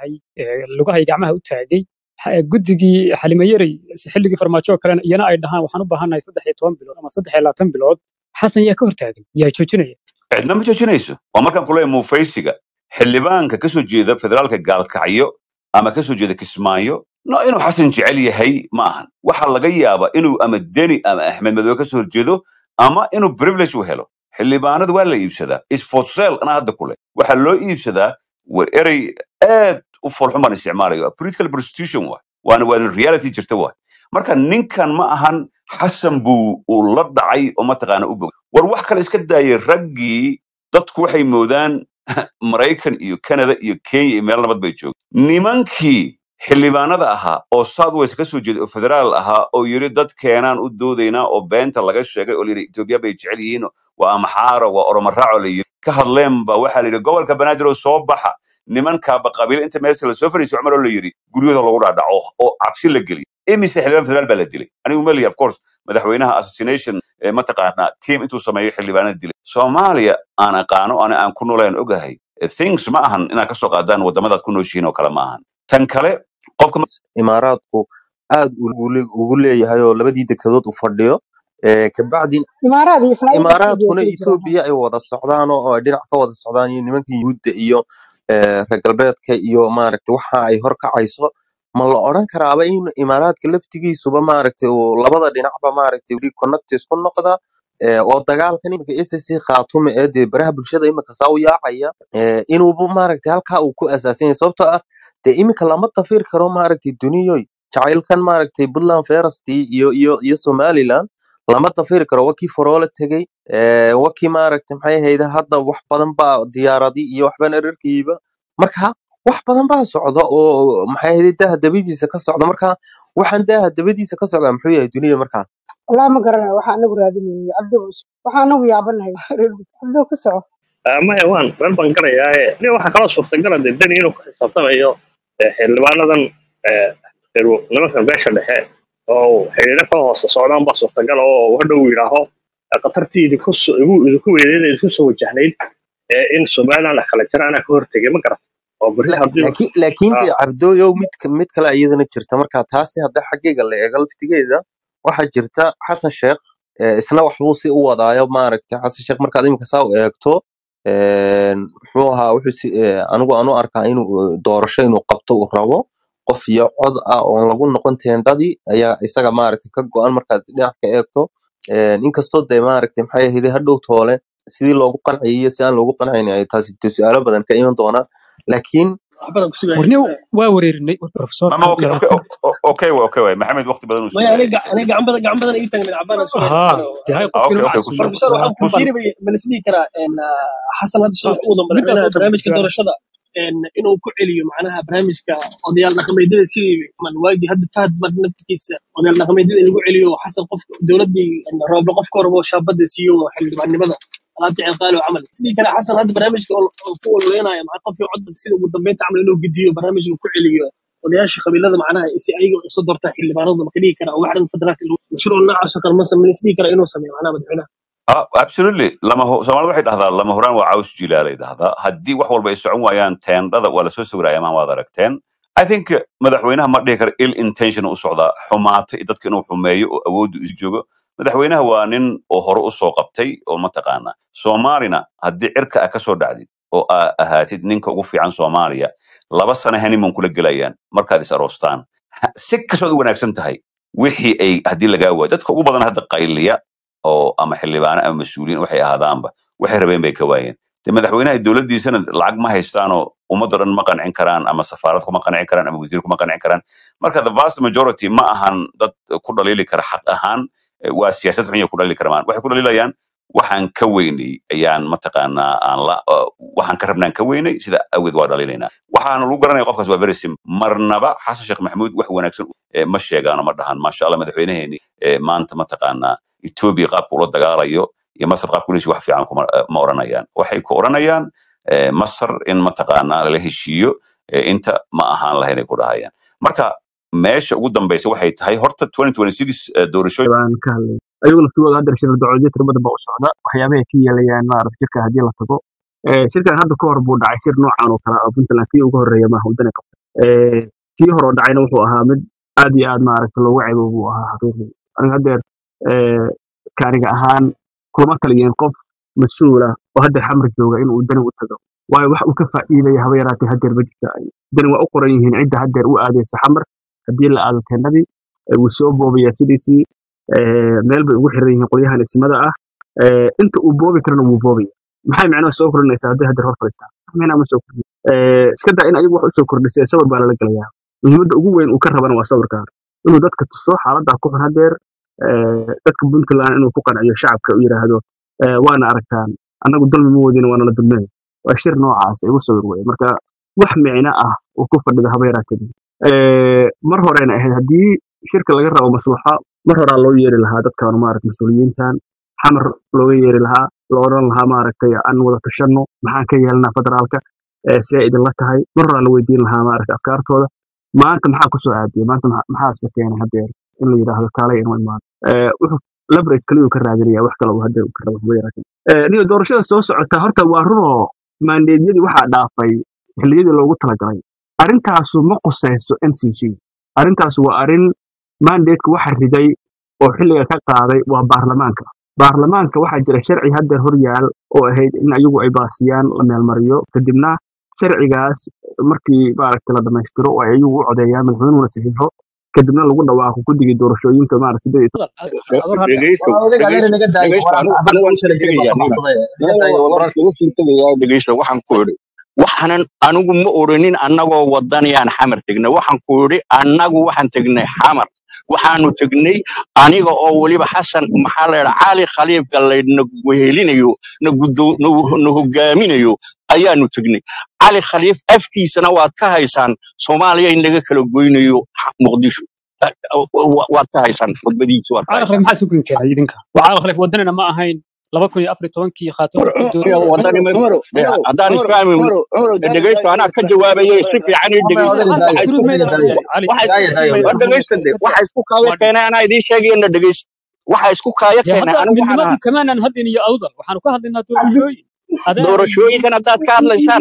yahay ee, lugahay gacmaha u taagay ha- guddigii xalimayarey xilligii farmaajo oo kalena iyana ay dhahaan waxaan u baahannahay saddex iyo toban bilood ama saddex iyo labaatan bilood xasan yaa ka hortaagan yaa joojinaya cidna ma joojinayso waa markaan kuleeyahay muufaysiga xildhibaanka ka soo jeeda federaalka gaalkacyo ama ka soo jeeda kismaayo no inuu xasan jecel yahay ma ahan waxaa laga yaabaa inuu ama deni ama axmed madoobe ka soo horjeedo ama inuu privilege u helo xildhibaanada waa la iibsadaa is for sale anaa hadda kule waxaa loo iibsadaa wa erey aad u foolxun baan isticmaalayo political prostitution waay waana waana reality jirta waay marka ninkan ma ahan xasan buu uu la dhacay oo mataqaana u bog war wax kale iska daayay raggii dadku waxay moodaan maraykan iyo canada iyo kenya iyo meel nabad bay joogeen nimankii xildhibaanada ahaa oo southwest ka soo jeeda oo federaal ahaa oo yiri dad keenaan u doodaynaa oo beenta laga sheegay oo layidhi etoobiya bay jecel yihiin waa amaxaaro waa oromaraaco la yiri ka hadleen ba waxaa la yidhi gobolka banaadir oo soo baxa nimankaaba qabiil inta meelsa lasoo fariisay cumar oo la yidhi guryahooda lagu dhaadhaco oo cabsi la geliyo imise xildhibaan federaal baa la dilay anigu meliya of course madaxweynaha assassination ee mataqaanaa team intuu sameeyo xildhibaanada dilay soomaaliya aan aqaano ana aan ku noolaan ogahay eh, things ma ahan inaad kasoo qaadaan wadamadaad ku nooshihiin oo kale ma ahan tan kale qofka ma- imaaraadku aad ugu le- ugu leeyahay oo labadii dekedood u fadhiyo ee kabacdi imaaraad iyo israa'iil baa imaaraadkuna kala jira etoobiya ay wada socdaan oo ay dhinac ka wada socdaan iyo nimanka yuhuudda iyo ee, reer galbeedka iyo maaragtay waxa ay horkacayso ma la odhan karaaba in imaaraadka laftigiisuba maaragtay uu labada dhinacba maaragtay weli connectis ku noqda ee, oo dagaalkan iminka SSC khaatume ee dee baraha bulshada iminka saa u yaacaya ee, inuuba maaragtay halkaa uu ku asaasan yahay sababtoo ah dee iminka lama dafir karo maaragtay duniyoy jacaylkan maaragtay puntland ferasty iyo iyo iyo somaliland lama dafiri karo wakii foroole tegey ee, wakii maaragtay maxay ahayd hadda wax badan baa diyaaradi iyo waxbaan erarkiiba marka wax badan baa socda oo maxay ahayd daaha dabadiisa ka socda marka waxaan daaha dabadiisa ka socda muxuu yahay dunida markaa wallahi ma garanayo waxaa anagu raadinayni cabdi bus waxaa anagu yaabanahay cabdi ku soco Ah, maya waan meel baan garayaaye nin waxaa kaloo suurtagala dee deni inuu ku xisaabtamayo eh, xildhibaanadan eh, reer- nimankan beesha dhexe oo xidhiidho ka hoose socdaan baa suurtagal oo hadhow yidhaaho eh, khatartii idinku so- igu- idinku weyneed idinku soo wajahnayd eh, in somaliland la kala jira anaa ka hortegay ma garan oo berri La- haddii laakiin laakiin ah, dee cabdooyow mid ka- mid kale iyadana jirta marka taasi hadda xaggayga la eego laftigeeda waxaa jirta xasan sheekh ee, isna waxbuu si u wadaayo maaragtay xasan sheekh markaad iminka saa u eegto een, muxuu ahaa wuxuu si ee, anigu aan u arkaa inuu ee, doorasho inuu qabto uu rabo qof iyo cod ah oon lagu noqon teendhadii ayaa isaga maaragtay ka go-an markaad dhinac ka eegto Een, inkastoo dee maaragtay maxay ahayd hadhow toole sidii loogu qanciyay iyo si aan loogu qancin ay taasi dee su-aalo badan ka iman doonaa laakiin waxbadan ku sugaya warniyow waa wareerinay profesorka mama okay okay labaatan okay okay way maxamed waqti badan uu maya sugayay aniga aniga gacan badan gacan badan ii tagin cabana sugaya haa dee hay ah qofkii okay lagu okay ku casuumo soo professor waxaan ku labaatan bal fiiri bal isdhihi karaa en, ah, xasan hadda sida ah, u wada midaas madaxweynaha oo dhan barnaamijka su'aal doorashada en, inuu ku celiyo macnaha barnaamijka odayaal dhaqameedyada sidii man waagii hadda fahad mar naftigiisa odayaal dhaqameedyada in lagu celiyo xasan qof dowladii en, rooble qofka horebo shaabada siiyo xildhibaannimada alaabta ciqaalo camal sidii kale xasan hadda barnaamijka oo oo ku ololeynaya maca qofkii codba sida ugu dambeynta camal inuu gediyo barnaamijka ku celiyo odayaasha qabiilada macnaha si ayaga usoo doortaa xildhibaanada ma ka dhigi karaa oo waxdan federaalka mashruuc noocaas oo kale ma sameyn isdhihi karaa inuu sameeyo macnaha madaxweynaha Ah, absolutely lama hu- soomaalida waxay dhahdaa lama huraan waa caws jilaalay dhahdaa haddii wax walba ay socon waayaan teendhada waa lasoo sawiraya maan waad aragteen i think uh, madaxweynaha ma dhihi karo ill intention u socdaa xumaata iyo dadka inuu xumeeyo oo awooddu isu joogo madaxweynaha waa nin oo hore u soo qabtay oo mataqaana soomaalina haddii cirka ah kasoo dhacdid oo aa ahaatid ninka ugu fiican soomaaliya laba sano honeymoon kula gelayaan markaad is aroostaan Ha- si kastood u wanaagsan tahay wixii ay haddii lagaa waayo dadka ugu badan hadda qayliya oo ama xildhibaano ama mas-uuliyiin waxay ahaadaanba waxay rabeen bay ka waayeen de madaxweynaha dowladdiisana lacag ma haystaanoo ummadda dhan ma qancin karaan ama safaarad kuma qancin karaan ama wasiir kuma qancin karaan marka the vast majority ma ahan dad ku dhaliili kara xaq ahaan eh, waa siyaasad xun ya ku dhaliili karamaan waxay ku dhaliilayaan waxaan ka weynay ayaan mataqaanaa aan la uh, waxaan ka rabnaan ka weynay sida awgeed waa dhaliilaynaa waxaana lagu garanaya qofkaas waa very simple marnaba xasan sheekh maxamuud wax wanaagsan eh, ma sheegaano ma dhahan maasha allah madaxweynaheeni eh, maanta mataqaanaa etoobiya qaabka ula dagaalayo iyo masar qaabka ula heshiyo wax fiican kuma eh, ma oranayaan waxay ku oranayaan eh, masar in mataqaanaa lala heshiiyo eh, inta ma ahaan lahayn ay ku dhahayaan marka meesha ugu dambaysa waxay tahay horta 2026 eh, doorashooyin baan ka hadlay ayagu laftigooda hadda shir dacwadyo tiro badan baa u socda waxyaabahay ka yeelayaan maarata shirka haddii la tago Eh, shirkan hadda ka hor buu dhacay shir noocan oo kale ah oo puntland kii ugu horreeya maaha waddan ay qabtay Eh, kii hore oo dhacayna wuxuu ahaa mid aad iyo aad maaragta loogu ceebo buu ahaa xaqiiqdii aniga haddeer eh, kaaniga ahaan kuma taliyeen qof mas-uula oo haddeer xamar jooga inuu dani u tago waayo wax uu ka faa'iidaya haba yaraatee haddeer ma jirta dani waa u qoran yihiin cidda haddeer u aadaysa xamar haddii la aado teennadii eh, wuu soo boobaya sidiisii eh, meel bay ugu xiran yihiin qolyahan ismada ah Eh, inta uu boobi karana wuu boobaya maxay macnaha soo kordhinaysaa haddii haddeer hor fadhiistaan wax macnaha ma soo kordhin Eh, iska daa in ayagu wax usoo kordhisay sawir baa lala gelayaa muhiimadda ugu weyn uu ka rabana waa sawirkan inuu dadka tuso xaaladda ku xun haddeer eh, dadka puntland inuu ku qanciyo shacabka u yidhaahdo eh, waana aragtaan annagu dulmi ma wadin waana la dulmeen waa shir noocaas igu sawir weye marka wax micno ah uu ku fadhido haba yaraatee Eh, mar horena ahayd haddii shirka laga rabo maslaxa mar horaa loo yeeri lahaa dadkan maaragta mas-uuliyiintan xamar looga yeeri lahaa la odhan lahaa maaragtay aan wada tashanno maxaan ka yeelnaa federaalka eh, see idinla tahay mar horaa la weydiin lahaa maaragta afkaartooda maanta maxaa kusoo aadiyay maanta maxa- maxaase keenay haddeer in la yidhaahdo kaalay inuu imaado Eh, wuxuu leverage kaliyu ka raadinaya wax kale uu haddeer uu ka rabo haba yaraatee Eh, niyo doorashada soo socota horta waa runoo maandeedyadii waxaa dhaafay xilliyadii loogu talagalay arrintaasu ma qusayso ncc arrintaasu waa arrin mandateku waxa riday oo xilliga ka qaaday waa baarlamaanka baarlamaanka waxaa jira sharci haddeer hor yaal oo ahayd in ayagu ay baasiyaan la meelmariyo kadibna sharcigaas markii maaragta la dhammaystiro oo ay ayagu u codeeyaan madaxweynuhuna saxiixo kadibna lagu dhawaaqo guddigii doorashooyinka maaragta sideed iyo ador hadda dhegeyso war odayga adeer dhegeyso naga daayo dhegeyso war anigu hadda anigu waan uu iska sharciga tegayaa baa nina baxsaday naga daayo waan war iskaga sii tegayaa dhegeyso waxaan ku idhi waxaanan anigu ma oranin annagoo wadanayaan xamar tegnay waxaan ku idhi annagu waxaan tegnay xamar waxaanu tegnay aniga oo weliba xasan maxaa la yidhaa cali khaliifka laydna wehelinayo na gudo- na na hogaaminayo ayaanu tegnay cali khaliif afkiisana waad ka haysaan soomaaliya in laga kala goynayo muqdisho Wa- waad ka haysaan khudbadiisa waad ka caaqil haysaan maxaa sugan keenay idinka waa caaqil khaliif wadanina ma ahayn laba kun iyo afar iyo tobankii khaato War- wuxuu aniga doonayay wadani ma عمر de- عمر haddaan عمر isfahmi عمر عمر قال dhegeysto قال anaa ka قال jawaabayay si fiican ii ama dhegeysta odayga hadda daayo waxa isku shuruud odayga maydan daayo cali waxa isku daayo daayo war shuruud maydan dhegeysta de waxa isku kaaya waa keenay anaa idiin sheegayana dhegeysta waxa isku kaaya dee keenay hadda anigu waxaan midnimadii ahaa kamaanan hadin iyo awdal waxaanu ka hadlaynaa doorashooyin adeer doorashooyinkan haddaad ka hadlaysaan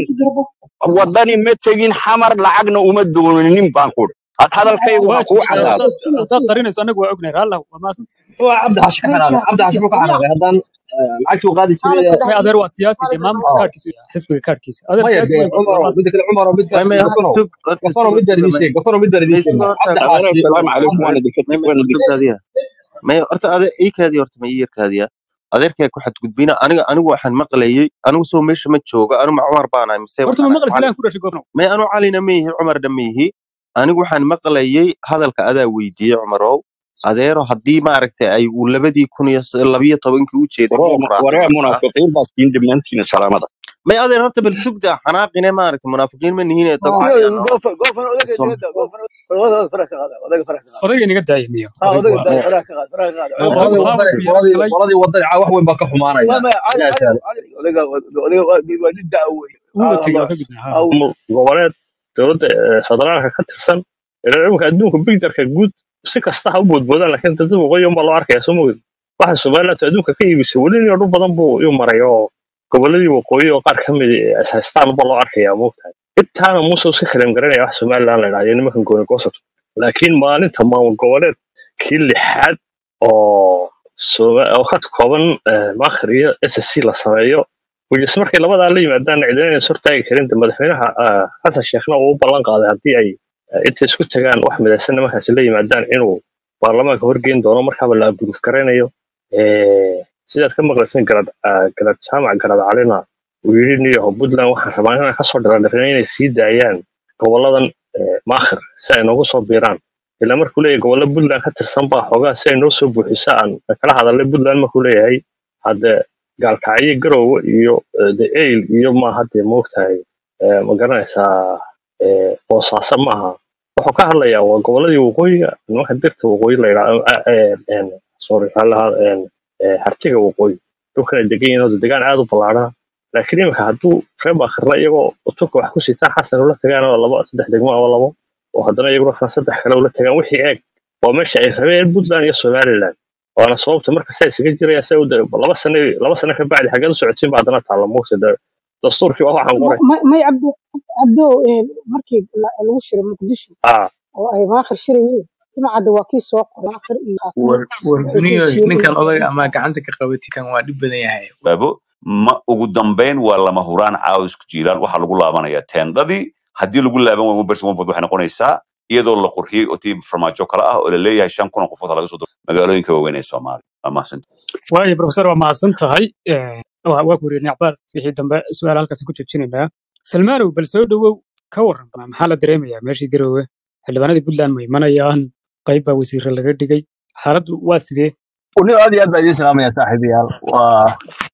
wadani ma tegin xamar lacagna uma doonanin baan ku had hadalkaygu ha waa kuu jirtaa cadaado haddaad haddaad qarinayso annagu waa ognahay raallah waa maasanta هو عبد الحش كحرام عبد الحش مو كحرام هذا العكس وقاعد يصير may adeer waa siyaasi dee maamulka اه kaadhkiisa xisbiga kaadhkiisa adeer ما siyaasi يدري weyn waa عمر maasanta بدك عمر بدك may may hadda قفروا sug horta قفروا suga بدر suga دي may شيء قفروا بدر دي may شيء suga عبد horta adeer الحش assalaamu calaykum may waan idinka may may waan idinka sugtaadiya may horta ade ii kaadiya horta may ii yarkaadiya adeerkay ku xadgudbina aniga anigu waxaan maqlayay anigu soo meesha ma jooga anigu ma cumar baanahay mise horta waxaan ma ahay maqlis cali ilahan ku dhashay gofnow may anu calina ma yihi cumarna ma yihi anigu waxaan maqlayay hadalka adaa weydiiyey cumarow adeero haddii maaragtay ay uu labadii kun iyo s- labiyo tobankii u jeeday waree muu raacay waree markaa munaafiqiin baad siin dhammaantiina salaamada may adeer horta bal sugda xanaaqine maaragtay munaafiqiin ma nihiin ee اه dabcaya noo قفل قفل ودق som قفل ودق فرق هذا ودق فرق هذا odayga inaga daaya miyo اه odaygu ودق waa فرق هذا فرق هذا oo qoladii odaygu wadani maamulku yaro qoladii galay qoladii wadani wax weyn baa ka xumaanaya ما ما علي yaa علي taala علي ودق ودق ودق قوي wuuna اه tegey waa الله ka gudnay ha او maamul goboleed dowladda eh, federaalka ka tirsan ilaa imika adduunka bigdarka guud si kasta ha u boodboodaan laakiin dad waqooyi unbaa loo arkaya soo mogid waxa somaliland adduunka ka iibisay weli nin dhul badan buu iu maray oo goboladii waqooyi oo qaar ka mid ah haystaan unbaa loo arkaya moogtahay intaana muuse iska kaleem garanaya wax somaliland la idhahdo iyo nimankan gooni goosat laakiin maalinta maamul goboleed kii lixaad oo Soma- oo ka kooban eh, maakhir iyo ssc la sameeyo wajis markay labadaa la yimaadaan cidina inay sortaagi karin de madaxweynaha ah, xasan sheekhna uu u ballan qaaday haddii ay eh, intay isku tagaan wax midaysan nimankaasi la yimaadaan inuu baarlamaanka horgeyn doono markaaba la abuuruf garaynayo Eh, sidaad ka maqlaysan garad ah, garad jaamac garad calina uu yidhi niyaho puntland waxaan rabaa inaan kasoo dharadhirina inay sii daayaan goboladan eh, maakhir si ay noogu soo biiraan ilaa markuu leeyahay gobollo puntland ka tirsan baa xoogaa si ay noo soo buuxiso aan kala hadalnay puntland markuu leeyahay hadde gaalkacyo garowe iyo eh, the ail iyo maaha dee moogtahay eh, ma garanaysaa eh, boosaaso maaha wuxuu ka hadlayaa waa goboladii waqooyiga nimanka dirta waqooyi la yidhaahdo ah, eh, en, sorry waxaa la yidhahdaa, en, eh, hartiga waqooyi dhulkan ay degan yihiin oo degaan aad u ballaarana laakiin iminka hadduu reer baakirna iyagoo uturka wax ku sitaan xasan ula tagaan oo laba saddex degmo ama labo oo haddana iyaguna kan saddex kale ula tagaan wixii eeg waa meesha ay rabeen puntland iyo somaliland waana sababta marka saa isaga jirayaan sa laba sano laba sano ka bacdi xaggeed u socotiin ba haddana taalla moogta de dastuurkii waa waxaan qoray may may cabdo cabdo een, markii la- lagu shiray muqdisho ah oo ay maakhir shirayeen jimcadda waa kii soo qoray maakhir iyo xaafimo war war waxay ku duniyo heshiiyeen ninkan inay odaga ama gacanta ka qabati kan waa dhib badan yahay baabo ma ugu dambayn waa lama huraan caawis jiilaan waxaa lagu laabanayaa teendadii haddii lagu laaban waayo bersi wanford waxay noqonaysaa iyadoo la qurxiyey oo tii farmaajo kale ah oo la leeyahay shan kun oo qofood ha laga soo diro magaalooyinka waaweyn ee soomaaliya waa mahadsantahay waayo professor waa mahadsan tahay Eh, waa waa ku wareernay acbaar wixii dambe su-aal halkaas ku joojinaynaa salmaanow bal soo dhowow ka waran maxaa la dareemayaa meeshii garoowe xildhibaanadii puntland ma imanayaan qayb baa wasiire laga dhigay xaaladdu waa sidee uni aad iyo aad baa idiin salaamaya saaxiibayaal waa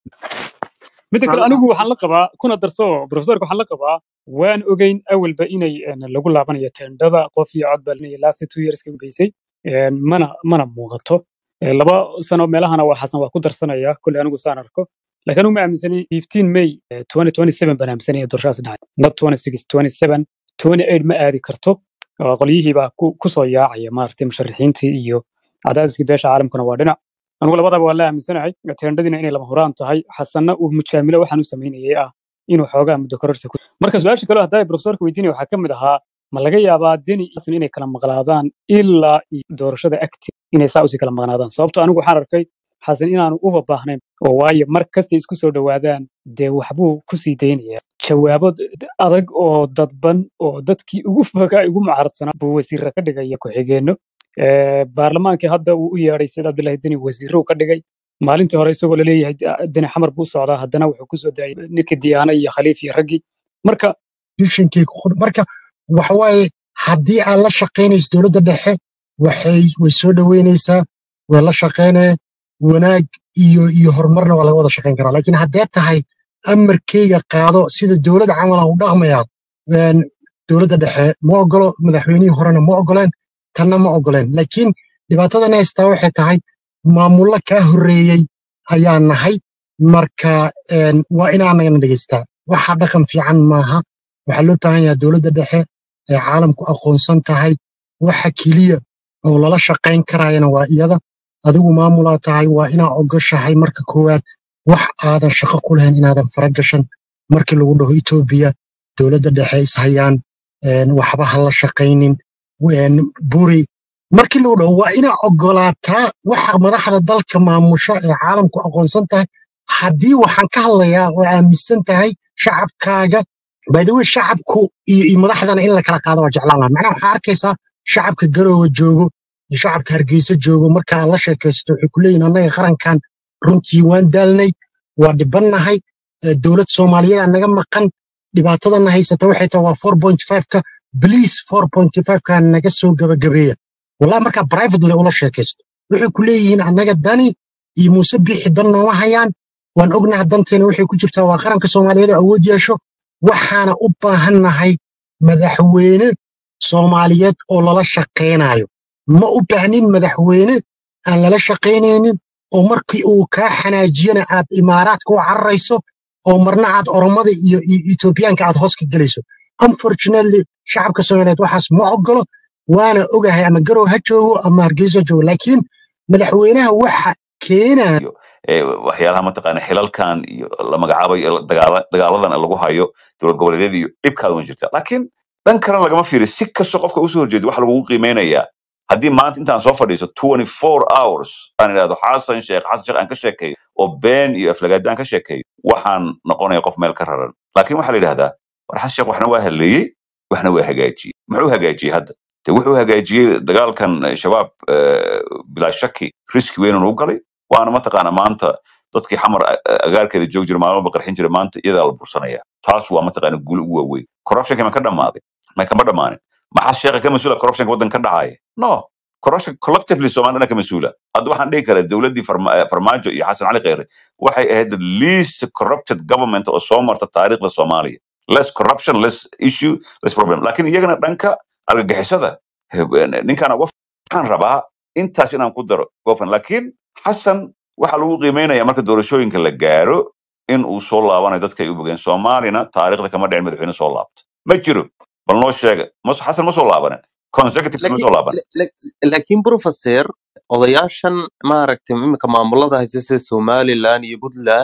midda kale anigu waxaan la qabaa kuna darso professorka waxaan la qabaa waan ogeyn awalba inay een, lagu laabanayo teendhada qof iyo cod balinaya last two years ka dambeysay Een, mana mana muuqato Ee, laba sano meelahana waa xasan waa ku darsanaya kule anigu saan arko laakiin anigu ma aaminsani 15 may eh, 2027 baan aaminsanaya doorashadaas dhacay not 26 27 28 ma aadi karto oo qolyihii baa ku ku soo yaacaya maaragtay musharixiintii iyo cadaadiskii beesha caalamkuna waa dhinac anigu labadaba waa la aaminsanahay teendhadiina inay lama huraan tahay xasanna uu mujaamilo waxaan u samaynayay ah inuu xoogaa muddo kororsi ku marka su-aasha kale haddaa profesorka weydiinaya waxaa ka mid ahaa ma laga yaabaa deni iyo xasan inay kala maqnaadaan ilaa iyo doorashada agti inay saa usii kala maqnaadaan sababto anigu waxaan arkay xasan inaanu uba baahnayn oo waayo mar kastay isku soo dhowaadaan dee waxbuu kusii daynaya jawaabo d- adag oo dadban oo dadkii ugu fogaa ugu mucaaradsanaa buu wasiirra ka dhigaya ku-xigeenno Ee, baarlamaankii hadda uu u yeedhay sida cabdullaahi deni wasiirro ka dhigay maalintii hore isagoo laleeyahay "Ah, deni xamar buu socdaa haddana wuxuu kusoo daayay ninkii diyaana iyo khaliif iyo raggii marka institutionkay ku qor marka waxa waaye haddii aad la shaqaynayso dowladda dhexe waxay way soo dhoweynaysaa way la shaqaynaya wanaag iyo iyo horumarna waa laga wada shaqayn karaa laakiin haddee tahay amarkayga qaado sida dowladda camal aan u dhaqmayaa een, dowladda dhexe ma ogolo madaxweynihii horena ma ogoleen tanna ma ogoleen laakiin dhibaatadan haystaa waxay tahay maamulo kaa horreeyey ayaa nahay marka een, waa inaanagana dhegeystaa waxa dhaqan fiican maaha waxaa loo baahan yahay dowladda dhexe ee caalamku aqoonsan tahay waxa keliya oo lala shaqayn karayana waa iyada adigu maamulaa tahay waa inaa ogoshahay marka koowaad wax aadan shaqo ku lahayn inaadan fara gashan markii lagu dhaho etoobiya dowladda dhexe ishayaan een, waxba ha la shaqaynin een, buri markii lagu dhaho waa inaa ogolaataa waxa madaxda dalka maamusho ee caalamku aqoonsan tahay haddii waxaan ka hadlayaa oo aaminsan tahay shacabkaaga by the way shacabku iyo, iyo madaxdana in la kala qaado waa jeclaan lahaa macnaha waxaa arkaysaa shacabka garoowe joogo iyo shacabka hargeysa joogo marka aad la sheekaysto waxay ku leeyihin annaga qarankan runtii waan daalnay waa dhibannahay eh, dowlad soomaaliyeed aa naga maqan dhibaatadana haysata waxay tahay waa 4.5ka bliis 4.5ka naga soo gabagabeeya wallahi markaa privately ula sheekaysto waxay ku leeyihiin annaga dani iyo muuse biixi dan nooma hayaan waan ognaha danteena waxay ku jirtaa waa qaranka soomaaliyeed oo awood yeesho waxaana u baahannahay madaxweyne soomaaliyeed oo lala shaqaynayo ma u baahnin madaxweyne aan lala shaqaynaynin oo markii uu kaa xanaajiyana aad imaaraadka u cararayso oo marna aad oromada iyo iyo etoobiyaanka aad hoos ka gelayso unfortunately shacabka soomaaliyeed waxaas ma ogolo waana ogahay ama garow ha joogo ama hargeysa ha joogo laakiin madaxweynaha waxa keenaya iyo ee, waxyaalaha mataqaana xilalkan iyo la magacaabayo ee dagaala- dagaaladan lagu hayo dowlad goboleedyada iyo dhibkaada ma jirta laakiin dhan kalena lagama fiiriyo si kastoo qofka usoo horjeedo waxa lagugu qiimeynayaa haddii maanta intaan soo fadhiiso 24 hours aan idhahdo xasan sheekh xasan sheekh aan ka sheekeeyo oo been iyo aflagaada aan ka sheekeeyo waxaan noqonaya qof meel ka raran laakiin waxaa la yidhahdaa war xasan sheekh waxna waa hadleeyey waxna waa hagaajiyey muxuu hagaajiyey hadda de wuxuu hagaajiyey dagaalkan eh, shabaab eh, bilaa shaki riski weyn u galay waana mataqaana maanta dadkii xamar a- a- agaarkeeda joogi jira maalmoba qarxin jira maanta iyadaa la bursanaya taas waa mataqaana guuli u waaweyn corruptionka ma ka dhammaaday ma kama dhammaanin maxaa sheekha ka mas-uula corruptionka waddanka ka dhacaya no corruption collectively soomaalina ka mas-uula hadda waxaan dhihi karaa dowladdii Farma- eh, farmaajo iyo xasan cali kheyre waxay ahayd the least corrupted government oo soo marta taariikhda soomaaliya less corruption less issue less problem laakiin iyagana dhanka argagixisada eh, ninkaan uga waxaan rabaa intaas inaan ku daro gofan laakiin xasan waxaa lagu qiimeynaya marka doorashooyinka la gaaro in uu soo laabanayo dadka ay u bogeen soomaalina taariikhda kama dhicin madaxweyne soo laabta ma jiro bal noo sheega mas- xasan ma soo laabanin consecutive ma laakiin soo laabanin la- laakiin professor odayaashan maaragtay iminka maamulada haysta sida somaliland iyo puntland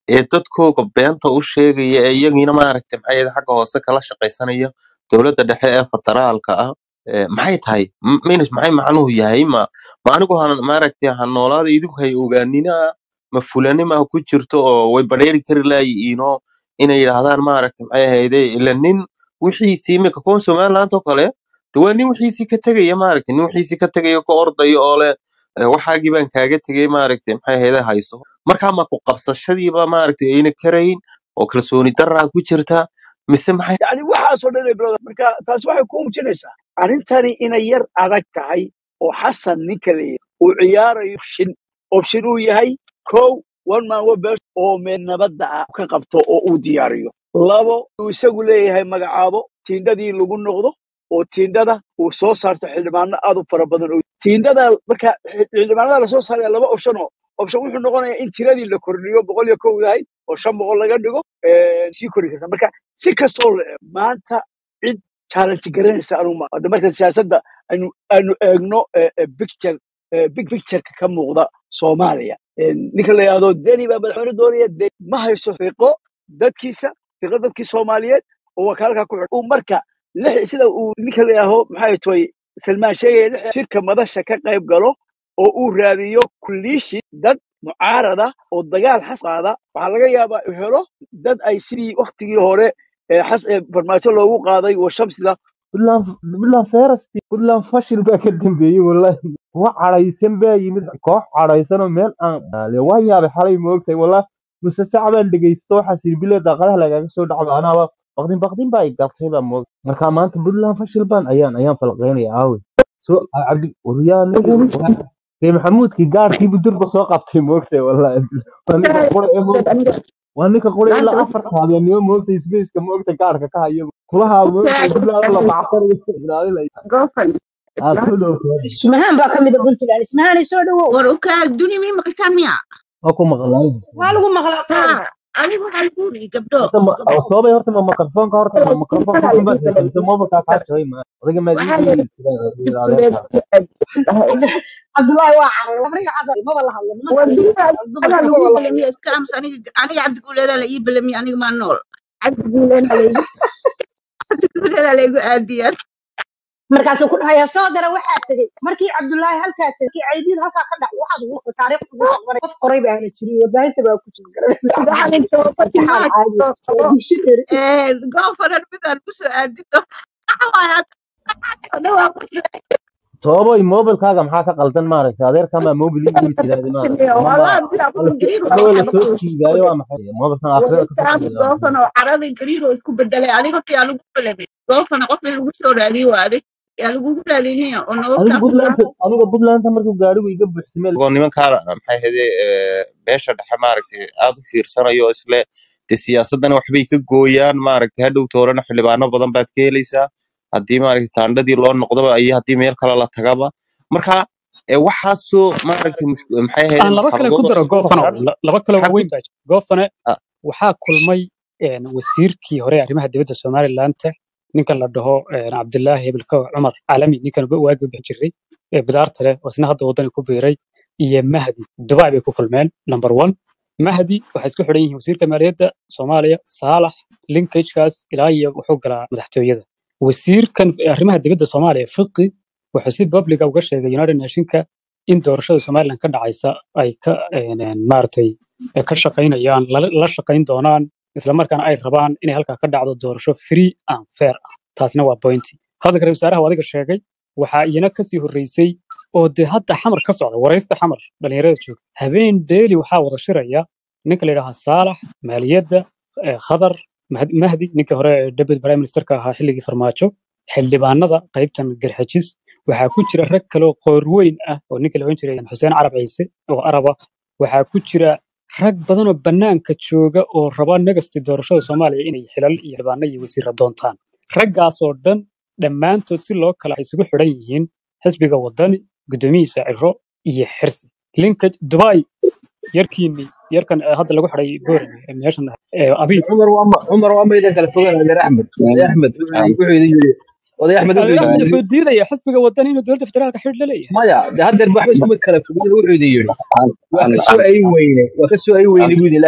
ee dadkooga beenta u sheegaya ee iyagiina maaragtay maxay ahayd xagga hoose kala shaqaysanaya dowladda dhexe ee federaalka ah ee maxay tahay M- minis maxay macnuhu yahay ma ma anigu han maaragtay ha noolaada idinku hay ogaanina ma fulanima ku jirto oo way badheeri kari laayihiinoo inay yidhaahdaan maaragtay maxay ahayde ila nin wixiisii iminka kuwan somaliland oo kale de waa nin wixiisii ka tegaya maaragtay nin wixiisii ka tegaya ka ordaya oo leh "Eh, waxaagii baan kaaga tegay maaragtay maxay ahayde hayso marka ma ku qabsashadiiba maaragtay ayna karayn oo kalsooni daraa ku jirta mise maxay yani waxaasoo dhan ay bilowda marka taasi waxay ku muujinaysaa arrintani inay yar adag tahay oo xasan ninka la yidhi uu ciyaarayo option option uu yahay kow one man one best oo meel nabadda ah ka qabto oo uu diyaariyo labo uu isagu leeyahay magacaabo tiindhadii lagu noqdo oo tiindhada uu soo saarto xildhibaano aad u fara badan oo tiindhada marka xildhibaanada lasoo saaraya laba option oo option wuxuu noqonayaa in tiradii la kordhiyo boqol iyo kow yahay oo shan boqol laga dhigo eh, sii kori karta marka si kastoo la eego maanta cid challenge garanaysa anuu ma hadda marka siyaasadda aynu aynu eegno eh, eh, picture eh, big pictureka ka muuqda soomaaliya Eh, ninka la yidhahdo deni baa madaxweyne doonaya de ma hayso fiqo dadkiisa fiqo dadkii soomaaliyeed oo wakaalka ku xidhan uu marka lix sida uu ninka la yidhaaho maxay toy salmaan sheegaya lix shirka madasha ka qayb galo oo uu raadiyo kulliishi dad mucaarada oo dagaal xas qaada waxaa laga yaabaa uu helo dad ay sidii waktigii hore ee xas ee farmaajo loogu qaaday washamsida puntland puntland ferasti puntland fashil baa ka dambeeyey wallahi kuwa cadhaysan baa yimid koox cadhaysanoo meel aan ale waa yaabay xalay moogtay wallahi muse sac baan dhegeysto waxaas yidhi bile daaqadaha lagaaga soo dhacba anaaba baqdin baqdin baa igatay baa moogtay marka maanta puntland fashil baan ayaan ayaan falqeynaya aawe soo cabdi waryaa ninka dee maxamuudkii gaarkiibu durba soo qabtay moogtay wallahi waa ninka qura ee moogtay waa ninka qura ilaa afar habeenimo moogtay sbaceka moogtay gaarka ka hayo kulahaa moogtay puntland la bacsanayo ilaalinaya aa soo dhowtay ismahaan baa ka mid a puntland ismahaan soo dhawow war ukaal duni mi maqashaan miya waa ku maqlaan waa lagu maqlaa taada ha anigu waxaa lagu yiri gabdho horta ma gabdho soobay horta ma makarafoonka horta ma makarafoonka waxaa xukun baad lagu haysaa mise mobilkaa kaa jabay ma odayga maad ii waxaa sheegi adeerka cabdullaahi waa caray lamriga casar maba la hadlo nimanka wadiina dumarka anaa maba lagu la hadlo balamiya iska aamus aniga aniga cabdiguuleedaa la ii balamiya aniga maa nool cabdiguuleena laygu cabdiguuleedaa laygu aadiyaan markaasuu ku dhahaya soo dara waxaa tegey markii cabdullaahi halkaa tegey markii caydiid halkaa ka dhac waxaad ugu taariikh ugu aqbaray qof qoray ba aana jirin warbaahinta baa ku jira waxaan imtixaan caadi waa dishidheeri goofanan midaan kusoo aadino dhawaa soobay mobilkaaga maxaa ka qaldan maaragtay adeerka maa mobil ii dhibi jiraade maaragtay ama ma والله بلا كل جرير hadhow la waxaa soo lagu jiidaayo waa maxay mobilkan aakhirada ka soo wadaadka goofan oo caradii gariir oo isku bedelay adiga yaa lagu belemay goofan qof in lagu soo raadiyo waa adig yaa lagugu raadinaya oo aniga noloshaa ku puntland aniga puntland markuu gaarigu iga buuxsamay oo nimankaan maxay ahayde eh, beesha dhexe maaragtay aad u fiirsanayo oo isle de siyaasadana waxbay ka gooyaan maaragtay hadhow toorana xildhibaano badan baad ka helaysaa haddii maaragtay taandhadii loo noqdoba iyo haddii meel kale la tagaba marka eh, waxaasoo maaragtay mus- maxay aan ahayde laba kale ku maxkamadooda daro isku goofano raran la- laba kale xagga waaweyn baa jira goofane ah, waxaa kulmay een, wasiirkii hore ee arrimaha dibadda somalilandta ninkan la dhaho een, cabdilaahi hebelko cumar calami ninkan ba- waagi u bixi jiray ee bidaarta leh oo isna hadda waddani ku biiray iyo mahdi dubai bay ku kulmeen number one mahdi waxay isku xidhan yihiin wasiirka maaliyadda soomaaliya saalax linkagekaas ilaa iyo wuxuu galaa madaxtooyada wasiirkan arrimaha dibadda soomaaliya fiqi wuxuu si publica uga sheegay united nationka in doorashada somaliland ka dhacaysa ay ka een, een, maaragtay ay ka shaqaynayaan la la shaqayn doonaan isla markaana ay rabaan inay halkaa ka dhacdo doorasho free and fair ah taasna waa pointi hadalka ra wasaaraha waa adiga sheegay waxaa iyana kasii horreysay oo dee hadda xamar ka socda waraysta xamar dhalinyarada jooga habeen deeli waxaa wada shiraya ninka la yidhaaha saalax maaliyadda eh, khadar Mahd- mahdi ninkii hore ee deputy prime ministerka ahaa xilligii farmaajo xildhibaanada qaybtan garxajis waxaa ku jira rag kale oo qoorweyn ah oo ninka la ohan jiray xuseen carab ciise oo araba waxaa ku jira rag badan oo bannaanka jooga oo raba nagasti doorashada soomaaliya inay xilal iyo xildhibaano iyo wasiirra doontaan raggaasoo dhan dhammaantood si loo kala isugu xidhan yihiin xisbiga wadani guddoomiyihiisa ciro iyo xirsi linka dubai yarkiini yarkan eh, hadda lagu xidhay boorame ee meeshan eh, abiib cumar waa ma cumar waa maydan kala fogaan adeer axmed adeer axmed wuxuu wuxuu idin yiri oday axmed wuxuu adeer idin axmed yiri wuxuu diidaya xisbiga wadani inuu dowladda federaalka xidh la leeyahay maya de haddeer waxba iskuma kala fogaan wuxuu idin yiri waa ka soo ay weyne waa ka soo ay weyne buu yidhi laakiin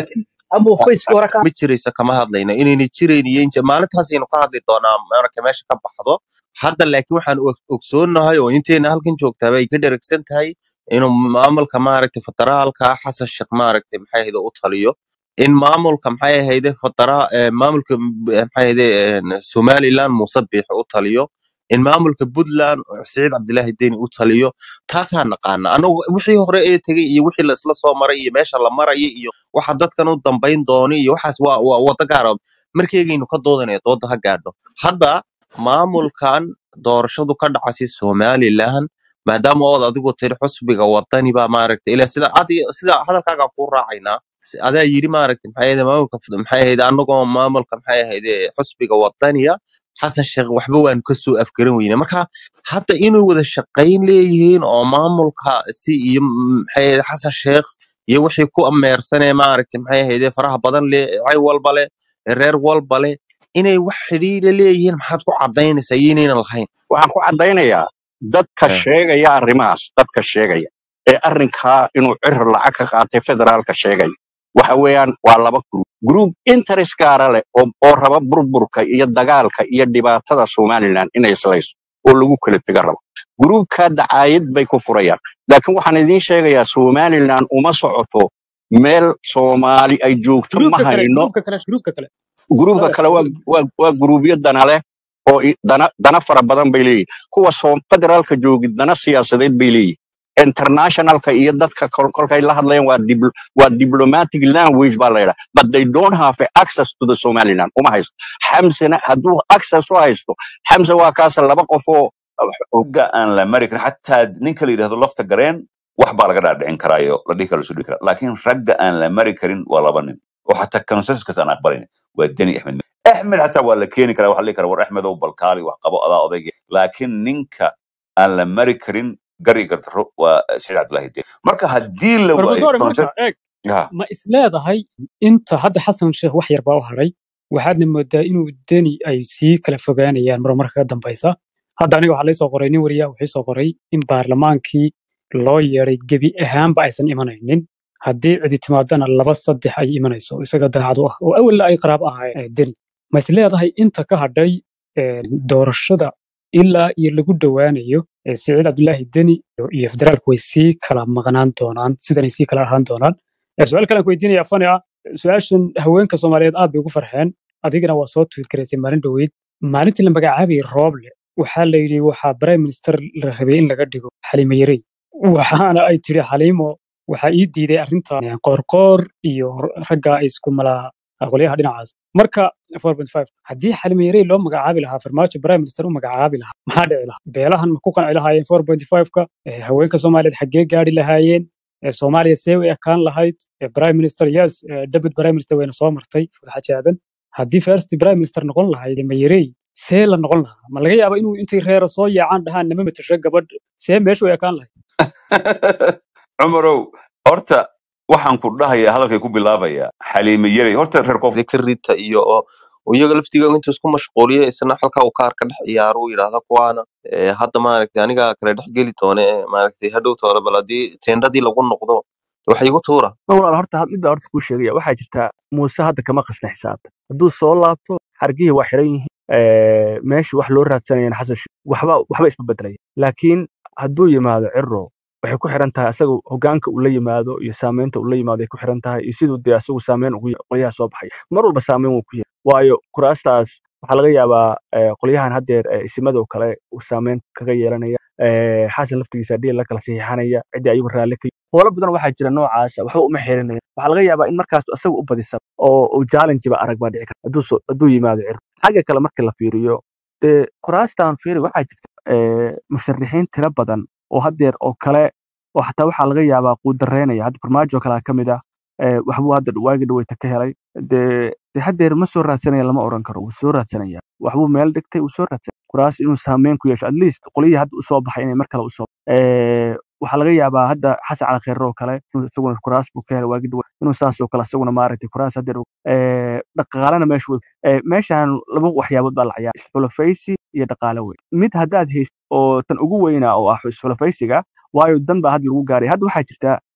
ama facebook hore ka ma jiraysa kama hadlayno inayna jirayn iyo inta maalintaasaynu ka hadli doonaa marka meesha ka baxdo hadda laakiin waxaan og- ogsoonnahay oo inteena halkan joogtaaba ay ka dheragsan tahay inuu maamulka maaragtay federaalka xasan sheekh maaragtay maxay ahayde u taliyo in maamulka maxay ahayde federa eh, maamulka m- eh, maxay ahayde eh, somaliland muuse biixi u taliyo in maamulka puntland siciid cabdilaahi deni u taliyo taasaan naqaana anagu wixii hore ee tegey iyo wixii la isla soo maray iyo meesha la maraya iyo waxa dadkan u dambayn doona iyo waxaas waa waa wada gaara markeygaynu ka doodanaya dooda ha gaadho hadda maamulkan doorashadu ka dhacaysa somaliland maadaama ood adigu tiri xusbiga wadani baa maaragtay ila sida adi sida hadalkaaga ku raacaynaa Si- adaa yidhi maaragtay maxay ahayd maamulka maxay ahayd anagoo maamulka maxay ahayd xusbiga wadaniya xasan sheekh waxba waanu kasoo afgaran weyne marka hadda inay wada shaqayn leeyihiin oo maamulka si iyo mm, maxay ahayd xasan sheekh iyo wixii ku ameersanee maaragtay maxay ahayd faraha badan leh cay walba leh reer walba leh inay wax xidhiidha leeyihiin maxaad ku cadaynaysaa iyo inaynan lahayn waxaan ku caddaynayaa dadka Eh, sheegaya arrimahaas dadka sheegaya ee arrinkaa inuu cirir lacag ka qaatay federaalka sheegaya waxa weeyaan waa laba group group interest gaara leh oo, oo raba burburka iyo dagaalka iyo dhibaatada somaliland inay islayso oo lagu kala tega rabo gruubka dacaayad bay ku furayaan laakiin waxaan idiin sheegayaa somaliland uma socoto meel soomaali ay joogto ma gruubka kale hayno gruubka kale gruubka kale gruubka adeer kale waa waa waa gruubyo dana leh oo i- dana dana fara badan bay leeyihin kuwa soo federaalka joogi dana siyaasadeed bay leeyihin internationalka iyo dadka kol- kolkay la hadlayaan waa dipl- waa diplomatic language baa la yidhaha but they don't have access to the somaliland uma haysto xamsena hadduu access u haysto xamse waa kaas laba qof oo ragga aan la mari karin xataa ninka la yidhahdo lafta gareen wax baa laga dhaadhicin karaayo la dhihi kara la isu dhihi karaa laakiin ragga aan la mari karin waa laba nin oo xataa consensuskas aan aqbalayn waa deni axmed axmed xataa waa la keeni karaa waxa la dhihi karaa war axmedow balkaali wax qabo adaa odayga laakiin ninka aan la mari karin gari gartaro waa saciid cabdilaahi deni marka haddii la waayo professor marka consensus eeg ha ma isleedahay inta hadda xasan sheekh wax yar baa u haray waxaadna moodaa inuu deni ay sii kala fogaanayaan mar marka ka dambaysa hadda aniga waxaa laysoo qoray nin wariya wuxuu soo qoray in baarlamaankii loo yeeday gebi ahaanba aysan imanaynin haddii cidi timaadana laba saddex ay imanayso isaga daacad u ah oo awalna ay qaraab ahaayeen eh, deni ma isleedahay inta ka hadhay eh, doorashada ilaa iyo lagu dhowaanayo eh, siciid cabdulaahi deni iyo iyo federaalku way sii kala maqnaan doonaan sidanay sii kala ahaan doonaan Eh, su-aal kale aan ku weydiinaya fani ah su-aashan haweenka soomaaliyeed aad bay ugu farxeen adigana waa soo tweet garaysay maalin dhoweyd maalintii la magacaabayay rooble waxaa la yidhi waxaa prime minister la rabay in laga dhigo xaliimo yarey waxaana ay tiri xaliimo waxaa ii diiday arrintan eh, qoorqoor iyo ragga ay isku malaa qolyaha dhinacaas marka 4.5 haddii xaliimo yarey loo magacaabi lahaa farmaajo prime minister u magacaabi lahaa maxaa dhici lahaa beelahan ma ku qanci lahaayeen 4.5ka Eh, haweenka soomaaliyeed xaggee gaari lahaayeen Eh, soomaaliya see way ekaan lahayd Eh, prime minister yes eh, deputy prime minister wayna soo martay fadaxa jaadan haddii first prime minister noqon lahayd mayerey see la noqon lahaa ma laga yaaba inuu intay reero soo yaacaan dhahaan nama matasho gabadh see meeshu way ekaan lahayd cumarow horta waxaan ku dhahayaa hadalkay ku bilaabaya xaliime yarey horta reer koonfur ka rita iyo oo oo iyaga laftigooda intuu isku mashquuliyo isna halka uu kaar ka dhex ciyaaro uu yidhaahda kuwaana eh, hadda maaragtay aniga kale dhex geli doone eh, maaragtay hadhow toole bal haddii teendhadii lagu noqdo waxa igu tuura ma walaal horta midda horta kuu sheegaya waxaa jirta muuse hadda kama qasna xisaabta hadduu soo laabto xargihii waa xiran yihiin ee, meeshii wax loo raadsanayana xasan sheikh waxba waxba isma bedelaya laakiin hadduu yimaado ciro waxay ku xiran tahay asaga hogaanka uu la yimaado iyo saameynta uu la yimaado ay ku xiran tahay iyo siduu dee asagu saameyn ugu yahay qolyaha soo baxaya mar walba saameyn wuu ku yahay waayo kuraastaas waxaa laga yaabaa ee, qolyahan haddeer ee, isimadoo kale uu saameyn kaga yeelanaya ee, xasan laftigiisa dhiil la kala saxiixanaya ciddii ayagu raalli ka howlo badan waxaa jira noocaasa waxba uma xirinaya waxaa laga yaabaa in markaas asaga u badisa oo uu challenge ba arag baa dhici karta hadduu soo- hadduu yimaado cir xagga kale marka la fiiriyo dee kuraastan fiiri waxaa jirta ee, musharixiin tiro badan oo haddeer oo kale oo xataa waxaa laga yaabaa quudareynaya hadda farmaajo kalaa ka mid ah ee, waxbuu hadda waagi dhaweyta ka helay dee dee haddeer ma soo raadsanaya lama oran karo wuu soo raadsanaya waxbuu meel dhigtay wuu soo raadsanaya kuraas inuu saameyn ku yeesho at least qolihii hadda usoo baxay inay mar kale usoo ee, waxaa laga yaabaa hadda xasan cali kheyre oo kale inuu isaguna kuraas buu ka helay waagi dhawe inuu saas oo kale isaguna maaragtay kuraas haddeer ee, dhaqaalena meesha wey ee, meeshan laba waxyaabood baa la ciyaara isxulafaysi iyo dhaqaale wey mid haddaad hayst oo tan ugu weyna oo ah isxulafaysiga waayo dan baa hadda lagu gaaray hadda waxaa jirta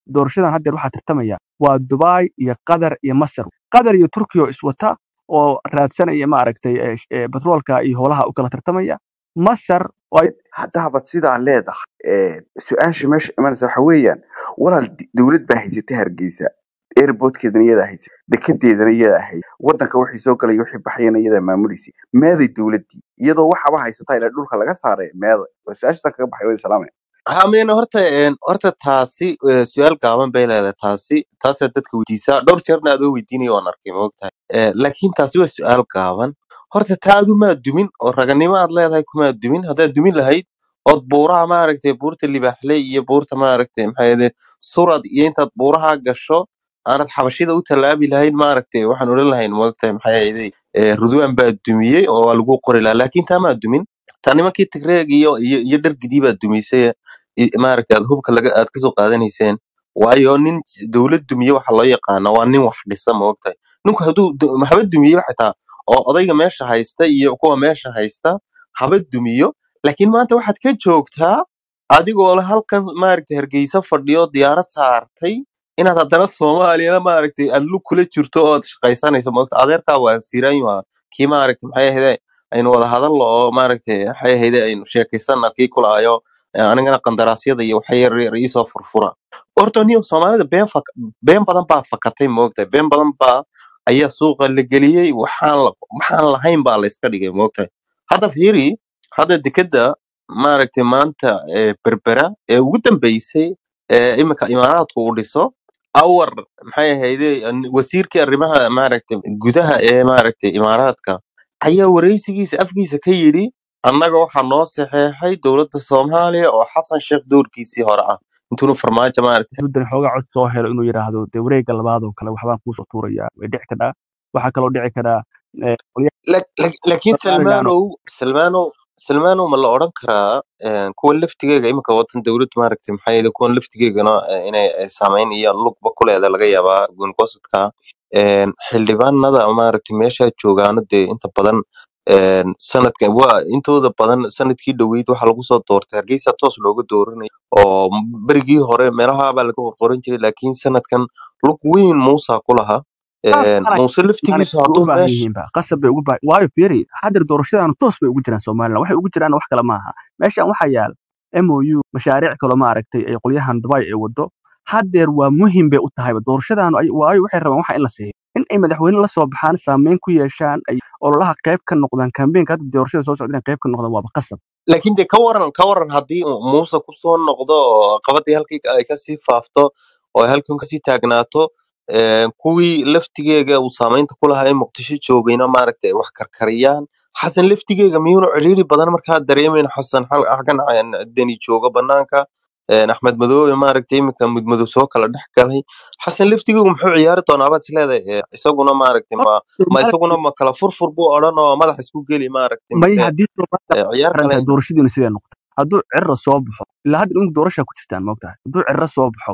doorashadan haddeer waxaa tartamaya waa dubai iyo qatar iyo masar qatar iyo turkiya oo iswata oo raadsanaya maaragtay eh, sh- eh, batroolka iyo howlaha u kala tartamaya masar oo ay haddaaba sidaa leedahay ee, su-aasha meesha imanaysa waxa weeyaan walaal di- dowlad baa haysata hargeysa airportkeedana iyadaa haysa dekedeedana iyadaa haysa wadanka wixii soo galaya wixii baxayana iyadaa maamulaysa meeday dowladdii iyadoo waxaba haysataa ilaa dhulka laga saaray meeday waa su-aashaasaan kaga baxay waa salaamaya hamen horta een, horta taasi eh, su-aal gaaban bay leedahay taasi taasaa dadka weydiisaa dhowr jeerna adoo weydiinaya waan arkay maogtahay Eh, laakiin taasi waa su-aal gaaban horta taa adu maa dumin oo raganimo aad leedahay kumaa dumin haddaad dumin lahayd ood buuraha maaragtay buurta libaaxle iyo buurta maaragtay maxaa yede surad iyo intaad buuraha gasho aanad xabashida u tallaabi lahayn maaragtay waxaan odhan lahayn maogtahay maxaa yede rudwaan baa dumiyey oo waa lagu qori lahaa laakiin taa maa dumin taa nimankii tigreeg iyo iyo iyo dhargidii baa dumisay i- maaragtay aad hubka laga aad kasoo qaadanayseen waayo nin dowlad dumiye waxa loo yaqaana waa nin wax dhisa ma ogtahay ninku hadduu du- haba dumiye xitaa oo odayga meesha haysta iyo kuwa meesha haysta haba dumiyo laakiin maanta waxaad ka joogtaa adigoo le halkan maaragtay hargeysa fadhiyo diyaarad saartay inaad haddana soomaaliyana maaragtay aad lug kula jirto oo aad shaqaysanayso maogta adeerkaa waa siiraanyu ah kii maaragtay maxay ahayde aynu wada hadallo oo maaragtay maxay ahayde aynu sheekaysana kii kulaayo Eh, anigana qandaraasyada iyo waxa yar yar iisoo furfura horta niyo soomaalida been fak been badan baa fakatay moogtahay been badan baa ayaa suuqa la geliyey waxaan la waxaan lahayn baa la iska dhigay moogtahay hadda fiiri hadda dekeda maaragtay maanta eh, berbera ee ugu dambeysay ee imika imaaraadku uu dhiso awar maxay ahayde an- wasiirkii arrimaha maaragtay gudaha ee maaragtay imaaraadka ayaa wareysigiisa afkiisa ka yidhi annaga waxaa noo saxeexay dowladda soomaaliya oo xasan sheekh doorkiisii hore ah intuunu farmaajo maaragtay muddan xoogaa cod soo helo inuu yidhaahdo dee wareegga labaad oo kale waxbaan kuusoo tuuraya way dhici kadhaa waxaa kaloo dhici karaa eh, qolyaha Lak- lak- laakiin somalilan oo salmaanow salmaanow salmaanow ma la odhan karaa eh, kuwa laftigeega iminka watan dowlad maaragtay maxaa yeele kuwan laftigeegana eh, inay eh, saameyn iyo lugba ku leeda laga yaabaa goongosadka xildhibaanada maaragtay meesha joogaana dee inta badan een, sanadkan waa intooda badan sanadkii dhoweyd waxaa lagu soo doortay hargeysa toos looga dooranay oo berigii hore meelaha baa laga qorqoran jiray laakiin sanadkan lug weyn muusa ku lahaa saas Een, maanay muuse maanay laftigiisu way u hadduu baahan meesha yihiinba qasab bay ugu baahan waayo fiiri hadir doorashadaanu toos bay ugu jiraan somalilan waxay ugu jiraan wax kale maaha meeshan waxaa yaal mou mashaariic kaloo maaragtay ay qolyahan dubai ay wado hadeer waa muhim bay u tahayba doorashadaanu ay- waayo waxay rabaan waxa in la siiyo in ay madaxweyne la soo baxaan saameyn ku yeeshaan ay ololaha qayb ka noqdaan kambeynka hadda doorashada soo socda inay qayb ka noqdaan waaba qasab laakiin dee ka waran ka waran haddii uu muuse kusoo noqdo oo qabadii halkii ay kasii faafto oo ay halkan kasii taagnaato een, kuwii laftigeega uu saameynta ku lahaa ee muqdisho joogayna maaragtay ay wax karkariyaan xasan laftigeega miyuuna ciriiri badan markaa dareemeyn xasan hal xaggan aan deni joogo banaanka een, axmed madoobe maaragtay iminka mudmadow soo kala dhex galay xasan laftigeegu muxuu ciyaari doonaa baad isleedahay Ee, isaguna maaragtay ma ma isaguna ma kala furfur buu odhan oo madax isku geli maaragtay may mise haddii Soomaaliya ee, ciyaar xiran kale tahay doorashadiinu sidee noqotay hadduu cirra soo baxo ilaa hadda dhinku doorashaa ku jirtaan maogtahay hadduu cirra soo baxo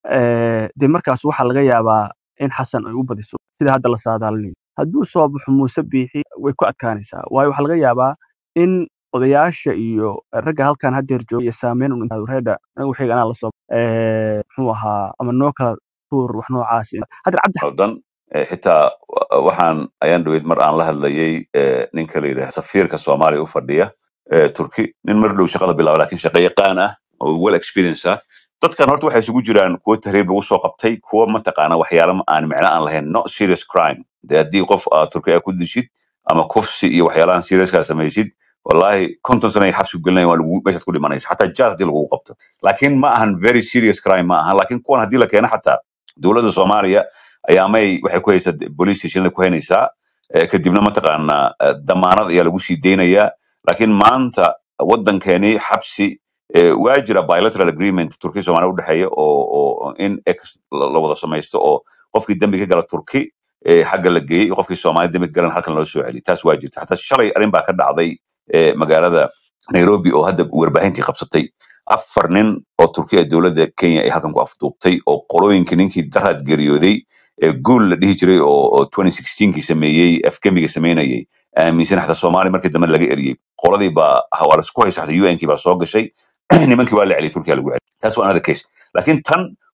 eh, dee markaas waxaa laga yaabaa in xasan ay u badiso sida hadda la saadaalinayo hadduu soo baxo muuse biixi way ku adkaanaysaa waayo waxaa laga yaabaa in odayaasha iyo ragga halkan hadeer jooga iyo saameyn un intaad reeda anigu waxayga anaa lasoo eh, muxuu ahaa ama noo kala tuur wax noocaas hadeer cabdi dan eh, xitaa wa- waxaan ayaan dhaweyd mar aan la hadlayay eh, ninka la yidhaha safiirka soomaaliya u fadhiya eh, turki nin mar dhow shaqada bilaaba laakiin shaqo yaqaan ah oo well experience ah dadkan horta waxay isugu jiraan kuwo tahriib lagu soo qabtay kuwo mataqaana waxyaala ma- aan micno aan lahayn not serious crime de haddii qof aad turki a ku dishid ama kufsi iyo waxyaalahan seriouska samaysid wallahi konton sana ay xabsi gelinaya waa lagu meeshaad ku dhimanaysa xataa jaad haddii lagugu qabto laakiin ma ahan very serious crime ma ahan laakiin kuwan haddii la keeno xataa dowladda soomaaliya ayaa may waxay ku haysaa police stationada ku haynaysaa eh, kadibna mataqaanaa eh, damaanad ayaa lagu sii deynayaa laakiin maanta waddankeeni xabsi eh, waa jira bilateral agreement turkiya soomaaliya udhexeeya oo oo in ex la la wada samaysto oo qofkii dembi ka gala turki eh, xagga la geeyey iyo qofkii soomaaliya dembi ka galan halkan loo soo celiy taas waa jirta xataa shalay arrin baa ka dhacday eh, magaalada nairobi oo hadda warbaahintii qabsatay afar nin oo turkiya dowladda kenya ay halkan ku afduubtay oo qolooyinkii ninkii daraad geeriyooday ee guul la dhihi jiray oo oo 2016kii sameeyey afgemiga sameynayay aaminsan xataa soomaaliya markii dambe laga eriyey qoladii baa ha- waa lasku haysa xataa unkii baa soo gashay nimankii waa la celiyay turkiya lagu celiyay taas waa another case laakiin tan